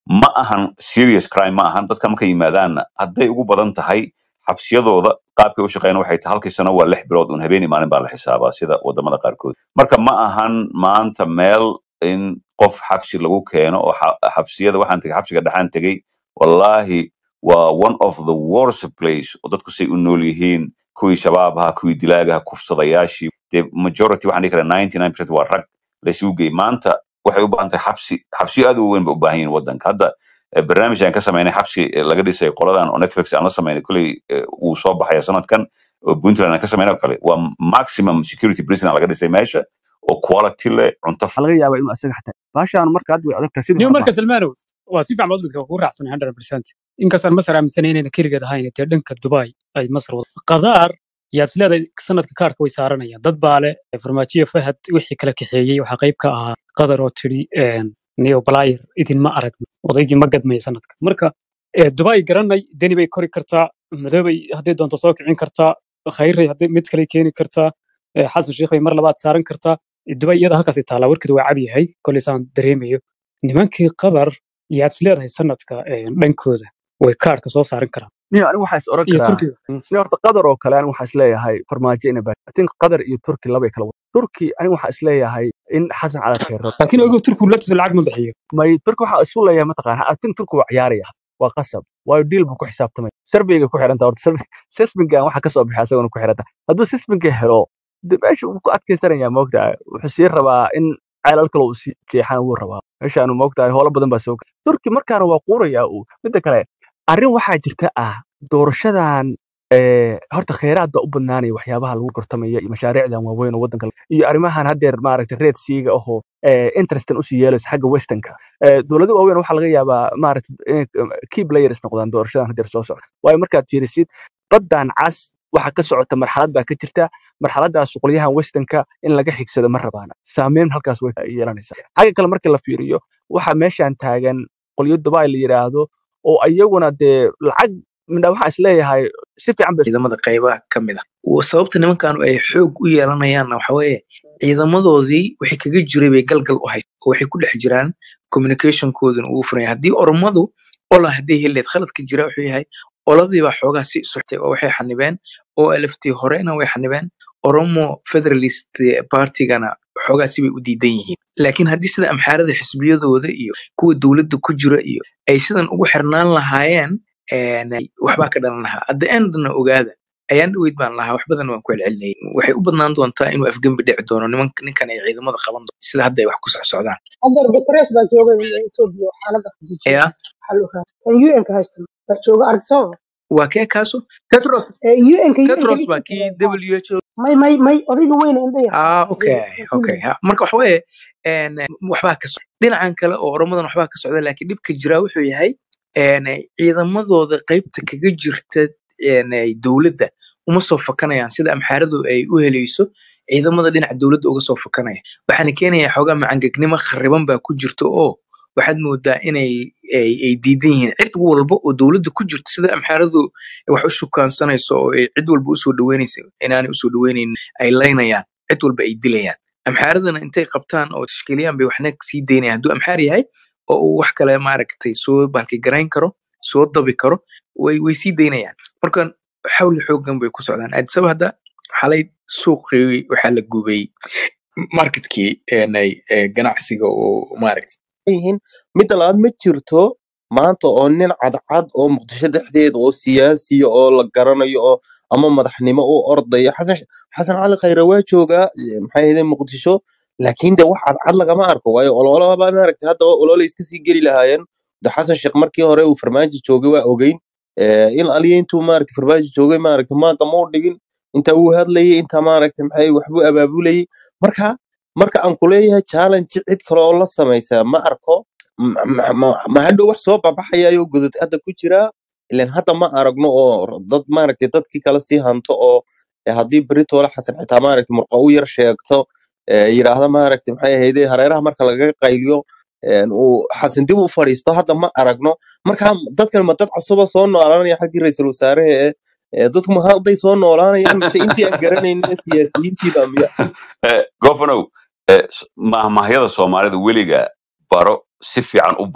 ma ahan serious crime ma ahan dadka markay yimaadaanna hadday ugu badan tahay xabsiyadooda qaabkay u shaqeeyaan waxay tahay halkii sano waa lix bilood un habeenii maalin baa la xisaabaa sida wadamada qaarkood marka ma ahan maanta meel in qof xabsi lagu keeno oo xa- xabsiyada waxaan tegay xabsiga dhexaan tegey wallahi waa one of the worst place oo dadku say u nool yihiin kuwii shabaabaha kuwii dilaagaha kufsadayaashii dee majority waxaan dhihi karaa ninety nine percent waa rag laysugu geey maanta waxay u baahan tahay xabsi xabsiyo aad u weyn bay u baahan yihiin wadanka hadda eh, barnaamij aan ka samaynay xabsi eh, laga dhisay qoladan oo netflix aan la samaynay kolley eh, wuu soo baxaya sanadkan oo puntland aan ka samaynay oo kale waa maximum security prison aa laga dhisay meesha oo quality leh cunto waxaa laga yaabaa inuu asaga xataa baashaan marka hadda way adag tahay sidii niyo hore marka maaha salmaanow waa si fiican baad u dhigtay waa kugu raacsanay 100% inkastaan masar aaminsanay inayna keligeed ahayn dee dhanka dubai ay masar wada qadaar yaad is leedahay sanadka kaarka way saaranayaan dad baa leh farmaajiyo fahad wixii kala kaxeeyey waxaa qayb ka ahaa qadar oo tidhi neo balayer idinma aragno odaygii ma gadmaya sanadka marka eh, dubai garanay deni bay kori kartaa madoobay hadday doonto soo kicin kartaa khayray hadday mid kale keeni kartaa eh, xasan sheikh bay mar labaad saaran kartaa dubai iyada halkaasay taallaa warkeedu waa cad yahay koley saan dareemayo nimankii qadar yaad is leedahay sanadka eh, dhankooda way kaarka soo saaran karaan niyo anigu waxaa is oran iyo karaa turkiga niyo horta qatar oo kale anigu waxaa is leeyahay farmaajo ina baa I think qatar iyo turki labay kala wada turki anigu waxaa is leeyahay in xasan cali khayro laakiin ogow turkigu laftiisa lacag ma bixiyo may turki waxaa isu leeyahay mataqaana I think turki waa ciyaaraya waa qasab waayo deal buu ku xisaabtamay sarveyga ku xidhanta horta survey sismingan waxa kasoo bixi asagona ku xidhanta hadduu sisminka helo de meesha wuu ku adkaysanaya moogtahay wuxuu sii rabaa in ceelal kale uu sii jeexana wuu rabaa meeshaanu moogtahay howlo badan baa soo gala turki markaana waa quuraya uu midda kale arrin waxaa jirta ah doorashadan ee, horta kheyraad baa u badnaanaya waxyaabaha lagu gortamaya iyo mashaariicdan waaweyn oo waddanka la- iyo arrimahan haddeer maaragtay reed siiga ahoo ee, interestan usii yeelaysa xagga westernka Ee, dowlado waaweyn waxaa laga yaabaa maaragtay inay key players noqdaan doorashadan haddeer soo socda waayo markaad fiirisid baddan cas waxa ka socota marxalad baa ka jirta marxaladaas qolyahan westernka in laga xigsado ma rabaana saameyn halkaas way yeelanaysaa xagga kale marka la fiiriyo waxa meeshan taagan qolyo dubai la yidhaahdo oo iyaguna dee lacag midna waxaa is leeyahay si fiican bay ciidamada qaybaha ka mid ah Wa- sababta nimankan ay xoog u yeelanayaanna waxa weeye ciidamadoodii wixii kaga jiray bay galgal u haysa oo waxay ku dhex jiraan communicationkooduna uu furan yahay haddii oromadu ola hadday heleed khaladka jira wuxuu yahay oladii baa xoogaa si soctay oo waxay xanibeen oo alaftii horena way xanibeen oromo federalist partigana xoogaa sibay u diidan yihiin laakiin haddii sida amxaarada xisbiyadooda iyo kuwa dowladda ku jira iyo ay sidan ugu xirnaan lahaayeen een, waxbaa ka dhalan lahaa at the endna ogaada ayaan dhaweyd baan lahaa wax badan waan ku celcelinayay waxay u badnaan doontaa inuu afgembi dhici doono niman ninkan ay ciidamada qaban doono sida hadda ay wax ku socsocdaan hadda Guterres baa jooga Ethiopia oo xaaladda ku jirta ya waxaa la ogaa kan UN-ka haysta baa jooga argsoo waa kee kaaso tetros UN-ka UN-ka tetros baa dhigtiisa kii waa w h o may may may odayga weyne indha yar ah okay okay ha marka waxa weeye een, waxbaa ka socda dhinacan kale oo oromadan waxbaa ka socda laakiin dhibka jira wuxuu yahay een, ciidamadooda qaybta kaga jirta een, dowladda uma soo fakanayaan sida amxaaradu ay u helayso ciidamada dhinaca dowladda uga soo fakanaya waxaana keenaya xoogaa macangegnimo khariban baa ku jirta oo waxaad moodaa inay ay, ay diidan yihiin cid walba oo dowladda ku jirto sida amxaaradu wax u shukaansanayso oo ay cid walba usoo dhaweynaysa inaanay usoo dhaweynayn ay laynayaan cid walba ay dilayaan amxaaradana intay qabtaan oo tashkiiliyaan bay waxna sii daynayaan hadduu amxaar yahay oo uu wax kale maaragtay soo balki garayn karo soo dabi karo way way sii daynayaan marka xawli xoogan bay ku socdaan addisaba hadda xalay suuqii waxaa la gubay marketkii een, ay- ee ganacsiga oo maaragtay yihiin midda labaad ma jirto maanta oo nin cadcad oo muqdisho dhexdeeda oo siyaasiya oo la garanayo oo ama madaxnimo u ordaya xasan xasan cali khayre waa joogaa eh, maxay ahayd muqdisho laakiin de wax cadcad lagama arko waayo ololaba maaragtay hadda olole iska sii geli lahaayeen de xasan sheekh markii hore uu farmaajo joogay waa ogeyn Eh, in aliya intuu maaragtay farmaajo joogay maaragtay maaqa ma u dhigin inta uu hadlayay inta maaragtay maxay waxbuu abaabulayay marka marka aan kuleeyahay challenge cid kale oo la samaysaa ma arko ma ma- ma- ma hadhow wax soo babaxayayo godod hadda ku jira ilan hadda ma aragno oo dad maaragtay dadkii kale sii hanto oo eh, haddii beritoole xasan xitaa maaragtay murqa u yar sheegto eh, yidhaahda maaragtay maxay ahayde hareeraha marka lagaga qayliyo een, uu xasan dib u fadhiisto hadda ma aragno marka dadkan ma dad cusuba soo noolaanaya xaggii ra-iisul wasaaraha ee eh, dadku ma hadday soo noolaanayaan mise intii aan garanaynin siyaasiyiintiiba miya Eh, gofanow eh, s- mahmahyada soomaalida weliga baro si fiican u baro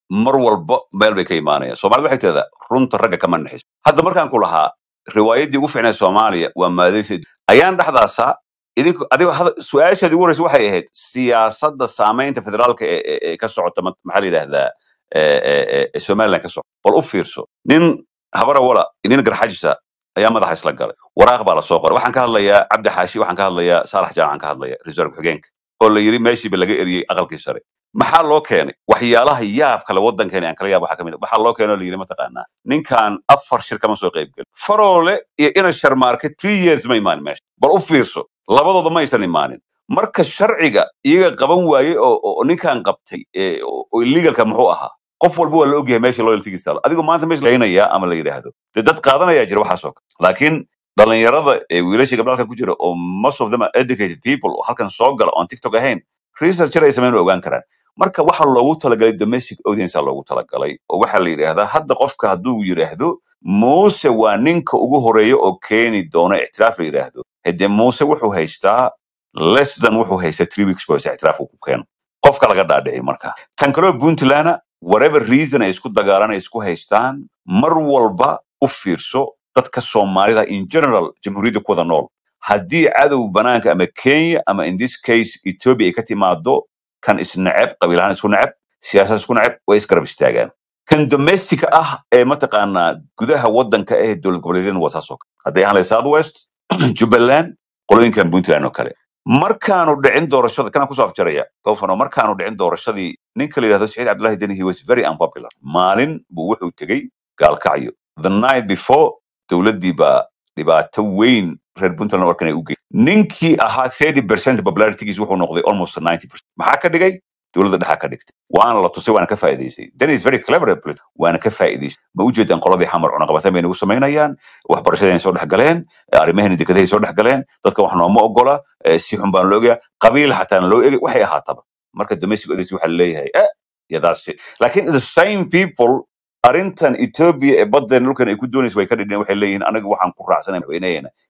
mar walba meel bay ka imaanayaan soomaalida waxay tidahdaa runta ragga kama naxiso hadda markaan ku lahaa riwaayaddii ugu fiicneed soomaaliya waa maadaysa ayaan dhexdaasaa idinku adiga hada su-aashaadii ugu horeysa waxay ahayd siyaasadda saamaynta federaalka ee ee- ee ka socota ma- maxaa la yidhahdaa ee- ee- ee- ee somaliland ka socota bal u fiirso nin habara wala nin garxajisa ayaa madaxa isla galay waraaq baa lasoo qoray waxaan ka hadlayaa cabdi xaashi waxaan ka hadlayaa saalax jaamacan ka hadlaya reserve xigeenka oo la yiri meeshiiba laga eriyey aqalkii sare maxaa loo keenay waxyaalaha yaab kale waddankeena aan kala yaab waxaa ka mid ah waxaa loo keenay oo la yiri mataqaanaa ninkan afar shir kama soo qayb gelin faroole iyo ina sharmaarke three years ma imaanin meesha bal u fiirso labadooda ma aysan imaanin marka sharciga iyaga qaban waayey oo oo- oo ninkan qabtay ee, oo oo illegalka muxuu ahaa qof walba waa la ogyahay meesha loyaltigiisa taalo adigu maanta meesha laynaya ama la yidhaahdo dee dad qaadanayaa jira waxaasoo kale laakiin dhalinyarada ee wiilasha gabdha halkan ku jira oo most of them are educated people oo halkan soo gala oon tiktok ahayn researcher ay sameyn ogaan karaan marka waxa loogu talagalay domestic audience aa loogu talagalay oo waxaa la yidhaahdaa hadda qofka hadduu yidhaahdo muuse waa ninka ugu horeeya oo keeni doona ictiraaf la yidhaahdo hade muuse wuxuu haystaa less than wuxuu haystaa three weeks bos ictiraaf uu ku keeno qofka laga dhaadhicay marka tan kaleo puntland whatever reason ay isku dagaalaan ay isku haystaan mar walba u fiirso dadka soomaalida in general jamhuuriyadda ku wada nool haddii cadow banaanka ama kenya ama in this case ethiopia ay ka timaado kan isneceb qabiil ahaan isku neceb siyaasad isku neceb way isgarab istaagaan kan domestica ah ee mataqaanaa gudaha waddanka ee dowlad goboleedyadana waa saas oo kale hadday ahaan lahayd south west jubbaland qolooyinkan puntland oo kale markaanu dhicin doorashada kanaan kusoo afjaraya gofano markaanu dhicin doorashadii ninka la yidhahdo saciid cabdullahi deni he was very unpopular maalin buu wuxuu tegey gaalkacyo the night before dowladdii baa dhibaato weyn reer puntland oo arkan ay u gey ninkii ahaa 30 percent popularitygiis wuxuu noqday almost 90 percent maxaa ka dhigay dowladda dhexa ka dhigtay waana la tusay waana ka faa'iidaystay then is very clever at politics. waana ka faa'iidaystay ma u jeedaan qoladii xamar cunaqabatan bay nagu samaynayaan waxbarashadayna soo dhex galeen arrimaheena dekedahay soo dhex galeen dadka wax nooma ogola eh, si xun baan loo egaa qabiil xataan loo egay waxay ahaataba marka domestic audience waxaa laleeyahay eh yeah, that's it. laakiin the same people arrintan ethiopia ee baddeen dhulkan ay ku doonaysa way ka dhidheen waxay leeyihiin anaga waxaan ku raacsanay madaxweynaheena